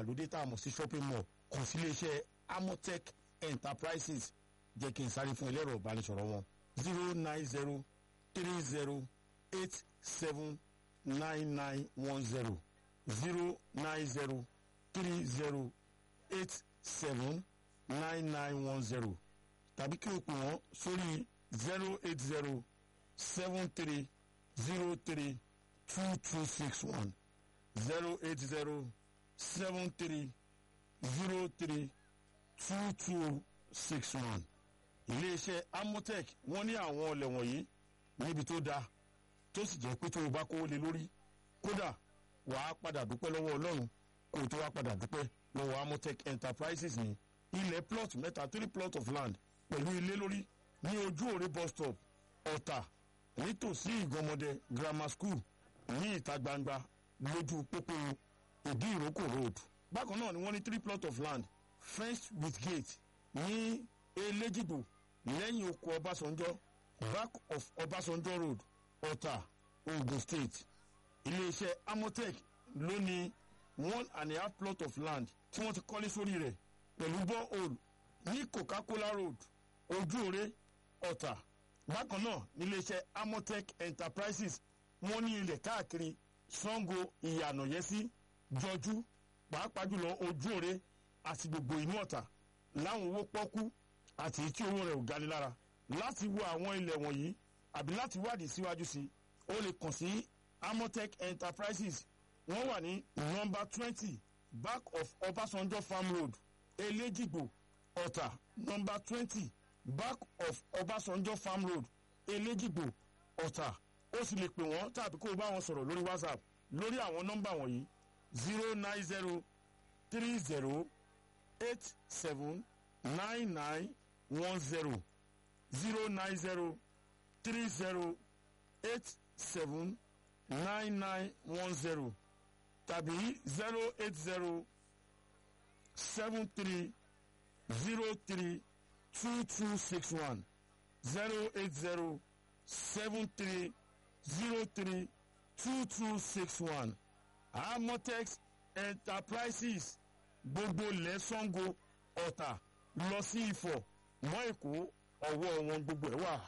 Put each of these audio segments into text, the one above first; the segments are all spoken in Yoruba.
ìgbàlódé tá a mọ̀ sí shopping mall kàn sí iléeṣẹ́ amotech enterprises jẹ́ kí n sáré fún ẹlẹ́rọ ìbánisọ̀rọ̀ wọn zero nine zero three zero eight seven nine nine one zero zero nine zero three zero eight seven nine nine one zero tàbí kí o pè wọ́n sórí zero eight zero seven three zero three two two six one zero eight zero seven three zero three two two six one iléeṣẹ́ amotech wọ́n ní àwọn ọlẹ̀ wọ̀nyí níbi tó dáa tó sì jẹ́ pé tó o bá kówó lé lórí kódà wàá padà dúpẹ́ lọ́wọ́ ọlọ́run kó o tó wá padà dúpẹ́ lọ́wọ́ amotech enterprises ní ilẹ̀ plot mẹ́ta three plot of land pẹ̀lú ilé lórí ní ojú òre bus stop ọ̀tà nítòsí ìgànmọ́dẹ grammar school ní ìta gbangba lójú pópó ìdí ìrókò road bákan náà ni wọ́n ní three plot of land fenced with gate ní elégìgbò lẹ́yìn oko ọbásanjọ́ back of ọbásanjọ́ road ọ̀tà ogun state iléeṣẹ́ amotech ló ní one and a half plot of land tí wọ́n ti kọ́lé sórí rẹ̀ pẹ̀lú borehole ní coca-cola road ojúore ọ̀tà bákan náà níléeṣẹ́ amotech enterprises wọ́n ní ilẹ̀ káàkiri sango ìyànàyẹ́sí jọjú pàápàá jùlọ ojúore àti gbogbo inú ọ̀tà láwọn owó pọ́kú àti tí owó rẹ̀ ò gani lára láti wo àwọn ilẹ̀ wọ̀nyí àbí láti wádìí síwájú sí i ó lè kàn sí amotech enterprises wọ́n wà ní nọmba twenty back of ọbásanjọ́ farm road elégìgbò ọ̀tà nọmba twenty back of ọbásanjọ́ farm road elégìgbò ọ̀tà ó sì lè pè wọ́n tàbí kó o bá wọn sọ̀rọ̀ lórí whatsapp lórí àwọn nọ́mbà wọ̀nyí zero nine zero three zero eight seven nine nine one zero zero nine zero three zero eight seven nine nine one zero tàbí zero eight zero seven three zero three two two six one zero eight zero seven three zero three two two six one amotex enterprises gbogbo lẹ́sàngó ọ̀tà lọ sí ifọ̀ mọ́ èkó ọwọ́ wọn gbogbo ẹ̀ wà.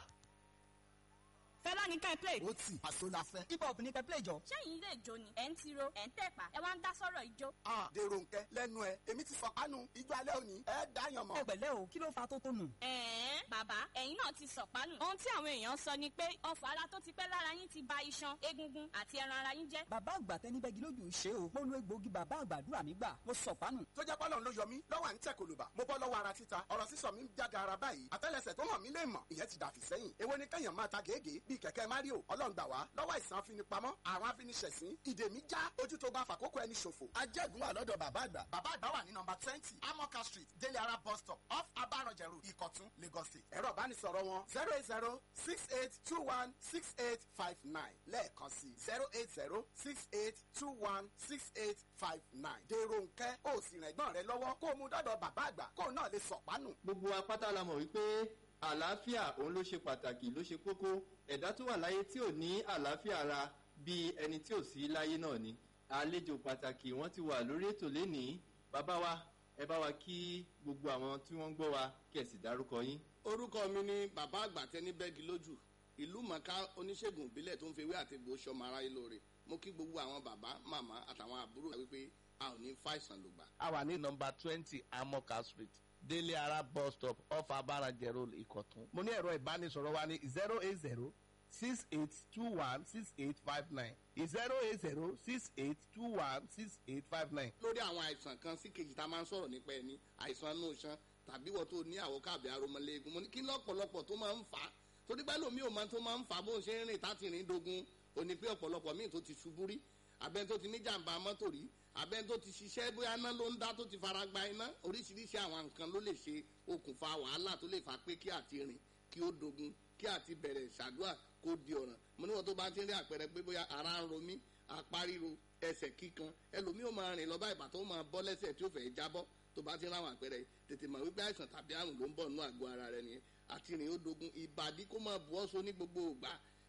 fẹ́lá ní ká ẹ play. ó tì àṣọ la fẹ́. hip hop ní kẹ́ play jọ. ṣẹ́yìn ilé ìjó ni ẹ̀ ń tiro ẹ̀ ń tẹ̀pá ẹ wá ń dá sọ́rọ̀ ìjó. a dèrò nkẹ lẹ́nu ẹ èmi ti sọkánu ijó alẹ́ òní ẹ dáyàn mọ́. ẹ pẹ̀lẹ́ o kí ló fa tó tó nù. ẹ̀ẹ́n bàbá ẹ̀yin náà ti sọ̀pánù. ohun tí àwọn èèyàn sọ ni pé ọfọ̀ ara tó ti pẹ́ lára yín ti ba iṣan egungun àti ẹran ara yín jẹ́. bàbá àgbà tẹni bẹ́gi lójú ṣe o mo lo egbòogi bàbá àgbàdúrà mi gbà mo sọ̀pánù. tó jẹ́ pọ́lọ́n ló yọ mí lọ́wọ́ à ń tẹ̀ kòlùbà mo bọ́ lọ́wọ́ ara títa ọ̀rọ̀ sísọ mi ń jáde ara báyìí àtẹ́lẹsẹ̀ tó hàn mí lè mọ̀ ìyẹn ti dàfí sẹ́yìn èwo ni kẹ́yàn máa ta gègé bíi kẹ̀kẹ́ mario ọlọ́run gbà wá lọ́wọ́ àìsàn afinipamọ́ àwọn afiniṣẹ̀sín ìdè mi já ojú tó bá fàkókò ẹni ṣòfò ajẹ́gun wà lọ́dọ̀ bàbá àgbà bàbá àgbà wà ní nọmba twenty amoka street délé ara bus stop off abaranjẹrù ìkọ̀tún lagos state ẹ̀rọ ìbánisọ̀rọ̀ wọn zero eight zero six eight two one six eight five nine lẹ́ẹ̀kan sí zero eight zero six eight two one six eight five nine dèrò nkẹ́ ó sì rìn ẹ̀gbọ́n rẹ lọ́wọ́ kó o mú dọ́dọ̀ bàbá àgbà kó o náà lè sọ̀pánù. gbogbo apáta la mọ̀ wípé àlàáfíà òun ló ṣe pàtàkì ló ṣe kókó ẹ̀dá tó wà láyé tí ò ní àlàáfíà ara bíi ẹni tí ò sí láyé náà ni àlejò pàtàkì wọ́n ti wà lórí ètò lénìí bàbá wa ẹ bá wa kí gbogbo àwọn tí wọ́n ń gbọ́ wa kí ẹ sì dárúkọ yín. orúkọ mi ni bàbá àgbà tẹni bẹ́ẹ̀gì lójú ìlú mọ̀ká oníṣègùn ìbílẹ̀ tó ń fi ewé àti egbò sọmọ aráyé lóore mo kí gbogbo àwọn bàbá màmá àtàwọn àbúrò wípé a ò ní fàìsàn lògbà. a wà ní nọmba twenty amoka street délé ara bus stop off abarajẹ road ìkọ̀tún. mo ní ẹ̀rọ ìbánisọ̀rọ̀ wa ní zero eight zero six eight two one six eight five nine zero eight zero six eight two one six eight five nine. lórí àwọn àìsàn kan sí kejì tá a máa ń sọ̀rọ̀ nípa ẹni àìsàn inú iṣan tàbí wọ́n tó ní àwòká àbí aromọléegun mo ní kí lọ́pọ̀lọpọ̀ tó máa ń fà á torí pẹ́ lómi ò máa tó máa ń fà á bó ń ṣe ń rìn táti rìn dogun òní pé ọ̀pọ̀lọpọ̀ míì tó ti ṣubú rí abẹ́ni tó ti ní jàǹbá mọ́tò rí abẹ́ni tó ti ṣiṣẹ́ bóyá iná ló ń dá tó ti fara gba iná oríṣiríṣi àwọn nǹkan ló lè ṣe okùnfà wàhálà tó lè fà pé kí àti rìn kí ó dogun kí àti bẹ̀rẹ̀ ṣàdúrà kó di ọ̀ràn mo níwọ̀n tó bá ti rí àpẹẹrẹ pé bóyá ara ń ro mí apá ríro ẹsẹ̀ kíkan ẹlòmíì ó máa rìn lọ báyìí bàtọ́ ó máa bọ́ lẹ́sẹ̀ tí ó fẹ́ jábọ́ tó bá ti rí àwọn àpẹẹrẹ tètè mọ̀ wípé àìsàn tàbí àrùn ló ń bọ̀ nínú àgọ́ ara rẹ nìyẹn àti rìn ó dogun ìbàdí kó máa bu ọ́sọ ní gbogbo ògbà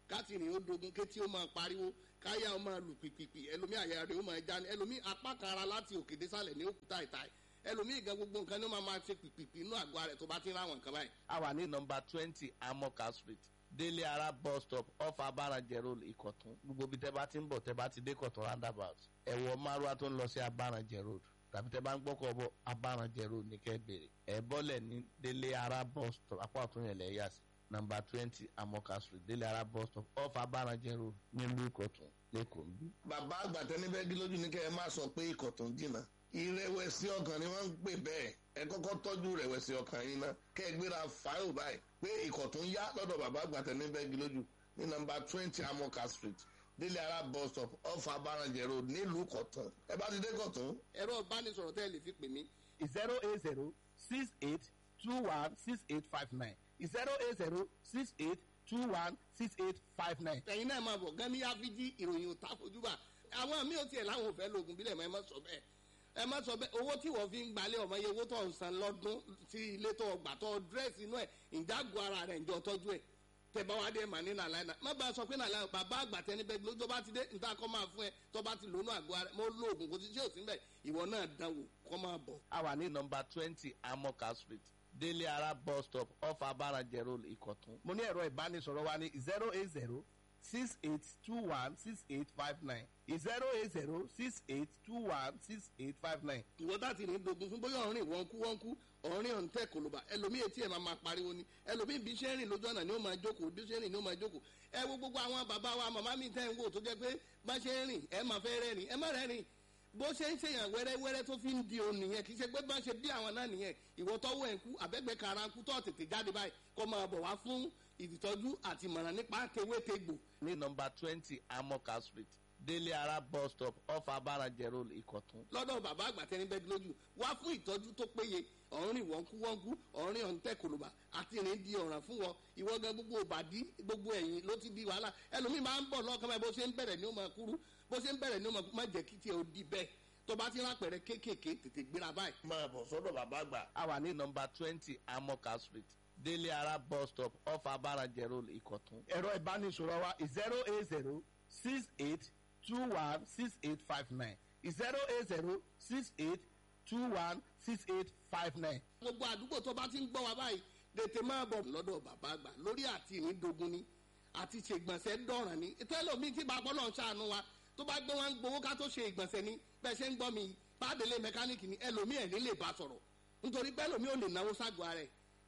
káti rìn ó dogun kétí ó máa pariwo káyà ó máa lù pìpìpì ẹlòmí àyà rẹ̀ ó máa já ní ẹlòmí apá kan ara láti òkè désàlẹ̀ ní òkúta ìta ẹlòmí gan gbogbo nǹkan ní ó máa máa ṣe pìpìpì inú àgọ́ rẹ̀ tó bá ti ń ráwọn nǹkan báyìí. a wà ní nọmba twenty amoka street délé ara bus stop off abarajẹ road ìkọ̀tún gbogbo bí tẹ́ bá ti ń bọ̀ tẹ́ bá ti dé kọ̀tún roundabout ẹ̀wọ̀ márùwá tó ń lọ sí abarajẹ road tàbí tẹ́ bá ń gbọ́kọ̀ bọ̀ abarajẹ road ní kẹ́ bèrè ẹ̀ bọ́lẹ̀ ní délé ara bus stop apá ọ̀tún yẹn lẹ̀ yà sí nọmba twenty amoka street délé ara bus stop off abarajẹ road nílùú ìkọ̀tún lẹ́kọ̀ọ́ ń bí. bàbá àgbàtẹ́ níbẹ̀ gí lójú ní kẹ́ ẹ má sọ pé ikọ̀ tó ń jìnnà ìrẹ̀wẹ̀sì ọkàn ni wọ́n ń pè bẹ́ẹ̀ ẹ kọ́kọ́ tọ́jú ìrẹ̀wẹ̀sì ọkàn yín ná kẹ́ ẹ gbéra fáìlì báyìí pé ikọ̀ tó ń yá lọ́dọ̀ bàbá àgbàtẹ́ níbẹ̀ gí lójú ní nọmba twenty amoka street délé ara bus stop off abarajẹ road nílùú kọ̀tún ẹ bá ti dé kọ̀tún ẹ̀rọ ìbánisọ̀rọ̀ tẹ́ ẹ lè fi pè mí zero eight zero six eight two one six eight five nine zero eight zero six eight two one six eight five nine. ẹ̀yin náà máa bọ̀ gan ní áfíjí ìròyìn ò ta fojúbà àwọn mi ò tiẹ̀ láwọn ò fẹ́ lóògùn bílẹ̀ mọ́ ẹ má sọ bẹ́ẹ̀ ẹ má sọ bẹ́ẹ̀ owó tí wọ́n fi ń gbalẹ̀ ọmọ yẹ owó tó ń san lọ́dún sí ilé tó gbà tó dírẹ́sì inú ẹ̀ ìjágun ara rẹ̀ ǹjọ́ tọ́jú ẹ̀ tẹ bá wá dé mà ní nàlàyé náà má bá a sọ pé nàlàyé bàbá àgbà tẹni bẹ́ẹ̀ ló tó bá ti dé níta kọ́ máa fún ẹ tó bá ti lónú àgọ́ ara mo lóògùn kò sí ṣé ò sí bẹ́ẹ̀ ìwọ náà dánwò kọ́ máa bọ̀. a wà ní nọmba twenty amoka street délé ara bus stop off abarajẹ road ìkọ̀tún. mo ní ẹ̀rọ ìbánisọ̀rọ̀ wa ní zero eight zero six eight two one six eight five nine zero eight zero six eight two one six eight five nine. ìwọ láti ní dogun fún bóyá ọ̀rìn wọ́n kú wọ́n kú ọ̀rìn ọ̀n tẹ̀ kòlóbà ẹlòmíì etí ẹ̀ máa máa pariwo ni ẹlòmíì bí ṣe ń rìn lójú ọ̀nà ni ó máa jókòó bí ṣe ń rìn ni ó máa jókòó ẹ wo gbogbo àwọn bàbá wa màmá mi tẹ́ ń wò tó jẹ́ pé bá ṣe ń rìn ẹ máa fẹ́ rẹ́rìn ẹ má rẹ́rìn bó ṣe ń ṣèyàn wẹ́rẹ́wẹ́rẹ́ tó fi ń di òun nìyẹn kì í ṣe pé bá ṣe bí àwọn náà nìyẹn ìwọ tọ́wọ́ ẹ̀ ń kú àbẹ́gbẹ́ kara ń kú tó tètè jáde báyìí kó máa bọ̀ wá fún ìtọ́jú àti ìmọ̀ràn nípa tewétegbò ní nọmba twenty amoka street délé ara bus stop off abarajẹ road ìkọ̀tún. lọ́dọ̀ bàbá àgbà tẹni bẹ́ẹ̀ lójú wá fún ìtọ́jú tó péye ọ̀rìn wọ́nkú wọ́nkú ọ̀rìn ọ̀ǹtẹ̀ kòlòbà àti ìrìn di ọ̀ràn fún wọn ìwọ gan gbogbo òbàdí gbogbo ẹ̀yìn ló ti di wàhálà ẹlòmíì máa ń bọ̀ lọ́kàn báyìí bó ṣe ń bẹ̀rẹ̀ ni ó máa kúrú bó ṣe ń bẹ̀rẹ̀ ni ó máa kúrú má jẹ́ kí tiẹ̀ ó di bẹ́ẹ̀ tó bá ti rápẹ̀rẹ̀ kéékèèké tètè gbéra báyìí. máa bọ̀ sọ́dọ̀ bàbá àgbà a wà ní nọmba twenty amoka street délé ara bus stop off abarajẹ road ìkọ̀tún. ẹ̀rọ ìbánisọ̀rọ̀ wa zero eight zero six eight two one six eight five nine zero eight zero six eight two one six eight five nine. gbogbo àdúgbò tó bá ti ń gbọ́ wa báyìí tètè máa bọ̀ lọ́dọ̀ bàbá àgbà lórí àti ìrìndògún ni àti ṣe ìgbọ̀nsẹ̀ dọ̀ràn ni tẹ́lọ̀mí tí bá gbọ́dọ̀ ṣàánú wa tó bá gbé wọn gbowó ká tó ṣe ìgbọ̀nsẹ̀ ni bẹ́ẹ̀ ṣe ń gbọ́ mi pàdélé mẹkáníìkì ni ẹlòmí ẹ̀ ní lè bá sọ̀rọ̀ nítorí pé ẹlòmí ò lè náwó ságọ́ ara ẹ̀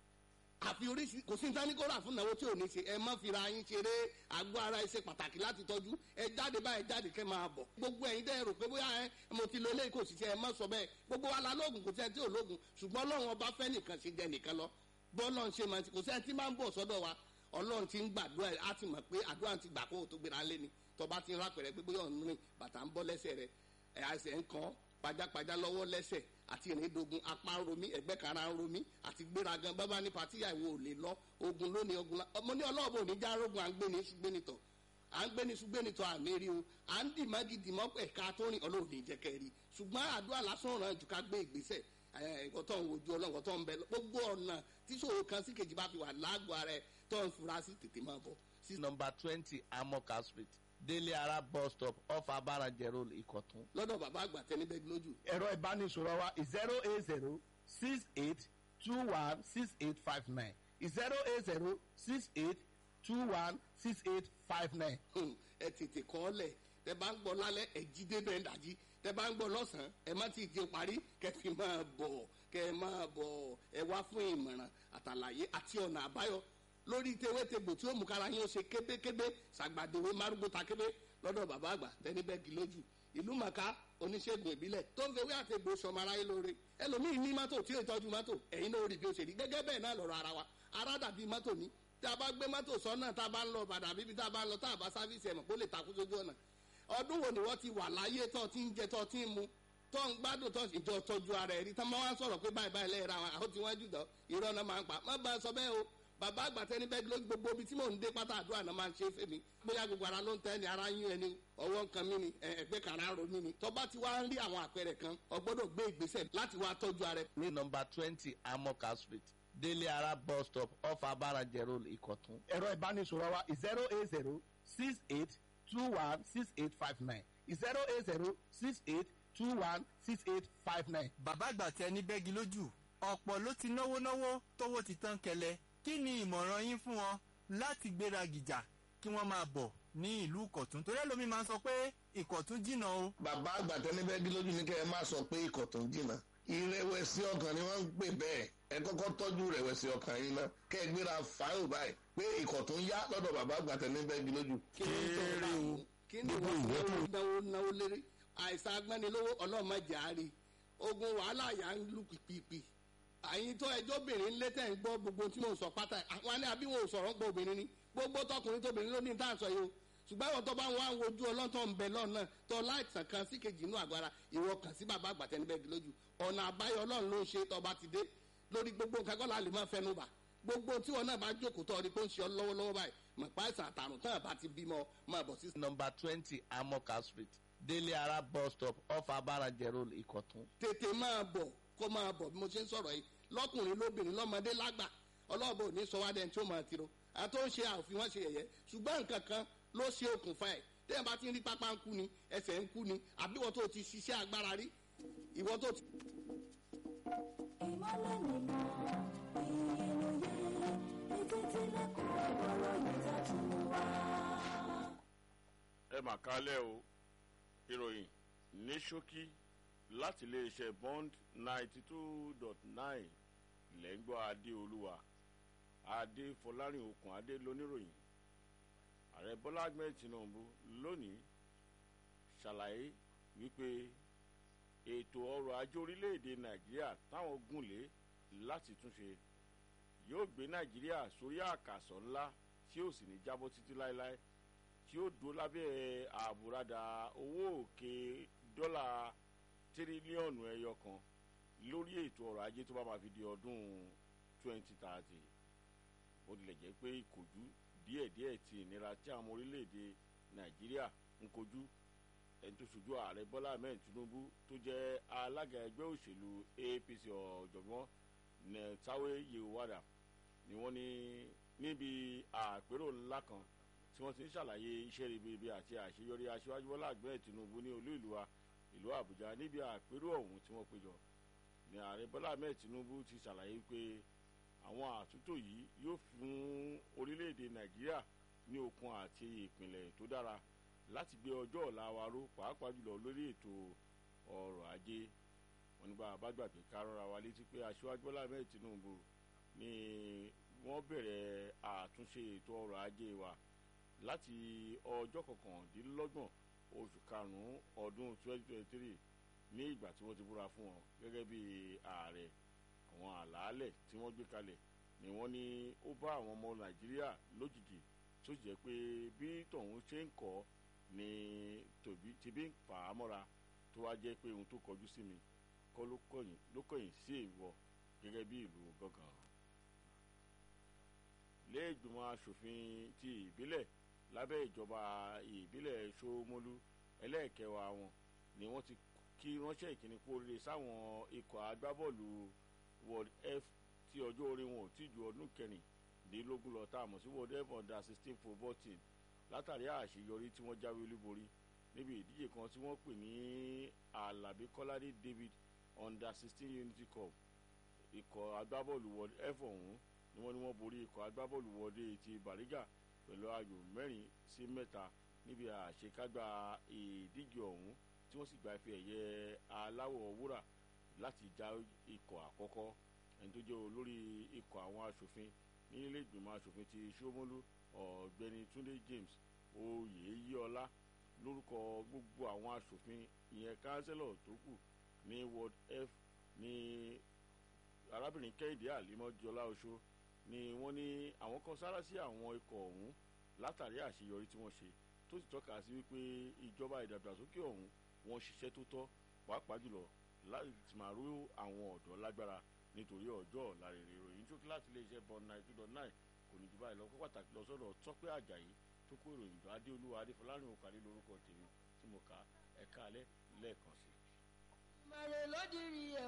àfi oríṣi kò sí nítorí kó rà fún náwó tí ò ní ṣe ẹ má fira yín ṣeré àgọ́ ara ẹ ṣe pàtàkì láti tọ́jú ẹ jáde báyìí jáde kẹ́ máa bọ̀ gbogbo ẹ̀yin dẹ́ rò pé bóyá ẹ mo ti lo eléyìí kò sì ṣe ẹ má sọ bẹ́ẹ̀ gbogbo wa la lóògùn kò sí ẹ tí ò lóògùn ṣùgbọ́n ọlọ́run ọba fẹ́ nìkan ṣe jẹ nìkan lọ bọ́ọ̀lọ́run ṣe máa ti kò sí ẹ tí máa ń bọ̀ sọ́dọ̀ wa ọlọ́run ti ń gbàdúrà á ti mọ̀ pé àdúrà ti gbà kó o tó gbéra lé ni tọba ti ń rápẹ̀rẹ̀ pé bóyá ọ̀nù rìn bàtà ń bọ́ lẹ́sẹ̀ rẹ̀ ẹ̀ àìsẹ̀ ń kàn pajápajá lọ́wọ́ lẹ́sẹ̀ àti ìrìndògùn apá ń romí ẹ̀gbẹ́ kara ń romí àti gbéragan bábá ní patíyà ìwò ò lè lọ ogun lónìí ogun la ọmọ ní ọlọ́ọ̀bù òní já rogun à ń gbé ní ṣùgbẹ́nitọ̀ à ń gbé ní ṣùgbẹ́nitọ̀ àmì rí o à ń dì mágídì mọ́ ẹ̀ka tó rìn ọlọ́run ní jẹ́kẹ́ rí ṣùgbọ́n àdúrà lásán ràn jù ká gbé ìgbésẹ̀ ẹ̀kọ́ tó ń wojú ọlọ́run tó ń bẹ gbogbo ọ̀nà tíṣòro kan sí kejì bá fi wà lágọ̀ọ́ ara ẹ̀ tó ń fura sí tètè máa bọ̀ sí nọmba twenty amoka street délé ara bus stop off abarajẹ road ìkọ̀tún. lọ́dọ̀ bàbá àgbà tẹni bẹ́ẹ̀ lójú ẹ̀rọ ìbánisọ̀rọ̀ wa zero eight zero six eight two one six eight five nine zero eight zero six eight two one six eight five nine. Hmm, ẹ tètè kọ́ ọ lẹ̀ tẹ bá ń gbọ́ lálẹ́ ẹ jí débẹ̀ dájí tẹ bá ń gbọ́ lọ́sàn-án ẹ má ti di parí kẹ fi máa bọ̀ kẹ máa bọ̀ ẹ wá fún ìmọ̀ràn àtàlàyé àti ọ̀nà àbáyọ lórí tewétegbò tí ó mú kára yín ó ṣe kébékébé ṣàgbàdéwé márùgbó takébé lọ́dọ̀ bàbá àgbà tẹni bẹ́ẹ̀gì lójú ìlú màkà oníṣègùn ìbílẹ̀ tó ń fewé àtẹ̀gbò sọmọ aráyé lóore ẹlòmíín ní mọ́tò tí ó tọ́jú mọ́tò ẹ̀yin náà ó rí bí ó ṣe rí gẹ́gẹ́ bẹ́ẹ̀ náà lọ́rọ̀ ara wa ara dàbí mọ́tò ní tí a bá gbé mọ́tò sọ́nà tá a bá ń lọ bàdà bíbí tá a bá ń lọ tá a bá sáfíìsì ẹ̀mọ̀ kó lè takú sójú ọ̀nà ọdún wo ni wọ́n ti wà láyé tó ti ń jẹ tó ti ń mu tó ń gbádùn tó ìjọ tọ́jú ara ẹ̀ rí tán máa wá sọ̀rọ̀ pé báyìí báyìí lẹ́yìn ra wọn àwọn tí wọ́n jù dán irọ́ náà máa ń pa má bá a sọ bẹ́ẹ̀ o bàbá àgbàtẹ́ ní bẹ́ẹ̀ ló gbogbo ibi tí mò ń dé pátá àdúrà náà máa ń ṣe fèmí bóyá gbogbo ara ló ń tẹ́ ni ara yún ẹni ọwọ́ nǹkan mi ni ẹgbẹ́ kan ara ro mi ni tọ́ba ti wá ń rí àwọn àpẹẹrẹ kan o gbọ́dọ̀ gbé ìgbésẹ̀ láti wá tọ́jú ara ẹ̀. ní nọmba twenty amoka street délé ara bus stop off abarajẹ road ìkọ̀tún. ẹ̀rọ ìbánisọ̀rọ̀ wa zero eight zero six eight two one six eight five nine zero eight zero six eight two one six eight five nine. bàbá àgbà tẹ ní bẹ́gi lójú ọ̀pọ̀ ló ti náwó náwó tówó ti tán kẹlẹ̀ kí ni ìmọ̀ràn yín fún wọn láti gbéra gìjà kí wọ́n máa bọ̀ ní ìlú ìkọ̀tún torí ẹlòmíín máa ń sọ pé ìkọ̀tún jìnnà o. bàbá àgbà tẹni bẹ́ẹ̀ dí lójú ní kẹ́ ẹ má sọ pé ìkọ̀tún jìnnà ìrẹ̀wẹ̀sì ọkàn ni wọ́n ń pè bẹ́ẹ̀ ẹ kọ́kọ́ tọ́jú ìrẹ̀wẹ̀sì ọkàn yín náà kẹ́ ẹ gbéra fáìlì báyìí pé ìkọ̀tún yá lọ́dọ̀ bàbá àgbà tẹni bẹ́ẹ̀ dí lójú. kéré o kí ni wọ́n náwó náwó náwó lérí àìsàn agbẹ́nilówó ọlọ́mọdé àárí ogun wàhálà yà ń lù pìpìpì àyìn tó ẹjọ́ obìnrin ńlẹ́ tẹ̀ ń gbọ́ gbogbo tí mò ń sọ pátá àwọn ní àbí wọn ò sọ̀rọ̀ ń gbọ́ obìnrin ni gbogbo tọkùnrin tóbìnrin ló ní tá à ń sọ yìí o ṣùgbọ́n àwọn tó bá wọn àwọn ojú ọlọ́tọ̀ ń bẹ lọ́nà tó láìsàn kan sí kejì inú àgbára ìwọ kàn sí bàbá àgbàtẹ́ níbẹ̀ di lójú ọ̀nà àbáyọ ọlọ́run ló ń ṣe tọba ti dé lórí gbogbo nǹkan kọ́ la lè máa fẹnu bà gbogbo tí wọn náà bá jókòó tọ́ ọ ní pé ó ń ṣe ọ lọ́wọ́lọ́wọ́ báyìí mọ̀ pa àìsàn àtàrùn tán àbá ti bímọ máa bọ̀ sí. number twenty amoka street délé ara bus stop off abarajẹ road ìkọ̀tún. tètè máa bọ̀ kó máa bọ̀ bí mo ṣe ń sọ̀rọ̀ yìí lọ́kùnrin lóbìnrin lọ́mọdé lágbà ọlọ́ọ̀bọ ò ní sọ wá dẹ́n tí ó máa tiro àti ó ń ṣe àfihàn wọn ṣe yẹ̀yẹ́ ṣùgbọ́n nǹkan kan ló ṣe okùnfà ẹ̀ téèyàn bá ti ń rí pápá ń kú ni ẹsẹ̀ ń kú ni àbí ìwọ tó ti ṣiṣẹ́ agbára rí ìwọ tó ti. ìmọ̀lẹ̀ nìmọ̀ ìyẹ̀lóye ètò ìtìlẹ̀kùn ọ̀rọ̀ ìtàjú wa. ẹ mà kálẹ̀ o ìròyìn ní ṣókí láti iléeṣẹ́ bond ninety two dot nine lẹ́ngbọ́ adéolúwa adé fọlárin okùn adé lóníròyìn ààrẹ bọ́lá ahmed tinubu lónìí ṣàlàyé wípé ètò ọrọ̀ ajé orílẹ̀-èdè nàìjíríà táwọn gùnlé láti túnṣe yóò gbé nàìjíríà sórí àkàsọ̀ ńlá tí ó sì ní jábọ́ títí láéláé tí ó dúró lábẹ́ àbúradà owó òkè dọ́là tírílíọ̀nù ẹyọ kan lórí ètò ọrọ̀ ajé tó bá máa fi di ọdún 2030 ó tilẹ̀ jẹ́ pé ìkòjú díẹ̀díẹ̀ ti ìnira tí àwọn orílẹ̀-èdè nàìjíríà ń kojú ẹni tó ṣojú ààrẹ bọ́lá ahmed tinubu tó jẹ́ alága ẹgbẹ́ òṣèlú apc ọ̀jọ̀gbọ́n netawe yewada ni wọ́n ní níbi àpérò ńlá kan tí wọ́n ti ń ṣàlàyé iṣẹ́ ribiribi àti àṣeyọrí aṣíwájú bọ́lá ahmed tinubu ní olú ìlú wa ìlú àbújá níbi àpérò ọ̀hún tí wọ́n péjọ ní ààrẹ bọ́lá ahmed tinubu ti ṣàlàyé pé àwọn àtúntò yìí yóò fún orílẹ̀-èdè nàìjíríà ní okun àti ìpìlẹ̀ tó dára láti gbé ọjọ́ ọ̀la wa ró pàápàá jùlọ lórí ètò ọrọ̀ ajé wọn nígbà àbágbàgbé kárọ́ra wa létí pé aṣíwájú bọ́lá ahmed tinubu ni wọ́n bẹ̀rẹ̀ àtúnṣe ètò ọrọ̀ ajé wa láti ọjọ́ kọkàndínlọ́gbọ̀n oṣù karùn-ún ọdún 2023 ní ìgbà tí wọ́n ti búra fún wọn gẹ́gẹ́ bí ààrẹ àwọn àlàálẹ̀ tí wọ́n gbé kalẹ̀ ni wọ́n ní ó bá àwọn ọmọ nàìjíríà lójijì tó jẹ́ pé bí tọ̀hún ṣe ń kọ́ ni tòbí ti bí ń fà á mọ́ra tó wá jẹ́ pé ohun tó kọjú sí mi kọ́ ló kọ̀yìn sí èèwọ̀ gẹ́gẹ́ bí ìlú gángan. lẹ́ẹ̀gbìmọ̀ asòfin ti ìbílẹ̀ lábẹ́ ìjọba ìbílẹ̀ sómólú ẹlẹ́ẹ̀kẹwàá wọn ni wọ́n ti kí ránṣẹ́ ìkíni kú oríire sáwọn ikọ̀ agbábọ́ọ̀lù world f tí ọjọ́ orí wọn ò tí ju ọdún kẹrìndínlógún lọ tá a mọ̀ sí world f under sixteen football team látàrí àṣeyọrí tí wọ́n jáwé olúborí níbi ìdíje kan tí wọ́n pè ní alabi kọ́ládé david under sixteen unity cup ikọ̀ agbábọ́ọ̀lù world f ọ̀hún ni wọ́n ní wọ́n borí ikọ̀ agbábọ́ọ̀lù world ti bariga pẹ̀lú ayò mẹ́rin sí mẹ́ta níbi àṣekágbá ìdíje ọ̀hún tí wọ́n sì gba ife ẹ̀yẹ aláwọ̀ wúrà láti já ikọ̀ àkọ́kọ́ ẹni tó jẹ́ olórí ikọ̀ àwọn asòfin ní ilé ìgbìmọ̀ asòfin ti sómólú ọ̀gbẹ́ni túnde james oyèyíọlá lórúkọ gbogbo àwọn asòfin ìyẹn kánsẹ́lọ̀ tó kù ní ward f ní arábìnrin kẹ́hìndé àlímọ́jọlá oṣó ni wọ́n ní àwọn kan sára sí àwọn ikọ̀ ọ̀hún látàrí àṣeyọrí tí wọ́n ṣe tó sì tọ́ka sí wípé ìjọba ìdàgbàsókè ọ̀hún wọ́n ṣiṣẹ́ tó tọ́ pàápàá jùlọ láti máa rú àwọn ọ̀dọ́ lágbára nítorí ọjọ́ ọ̀la rere ìròyìn tó kí láti iléeṣẹ́ bọ́n nine two dot nine kò ní jù báyìí lọ kó pàtàkì lọ sọ́dọ̀ tọ́pẹ́ àjàyí tó kó ìròyìn tó adéolúwa adéfọlárìn òkàlẹ́ lórúkọ tèmi tí mo kà ẹ̀ka alẹ́ lẹ́ẹ̀kan sí. ìmọ̀ràn ló dirí ẹ̀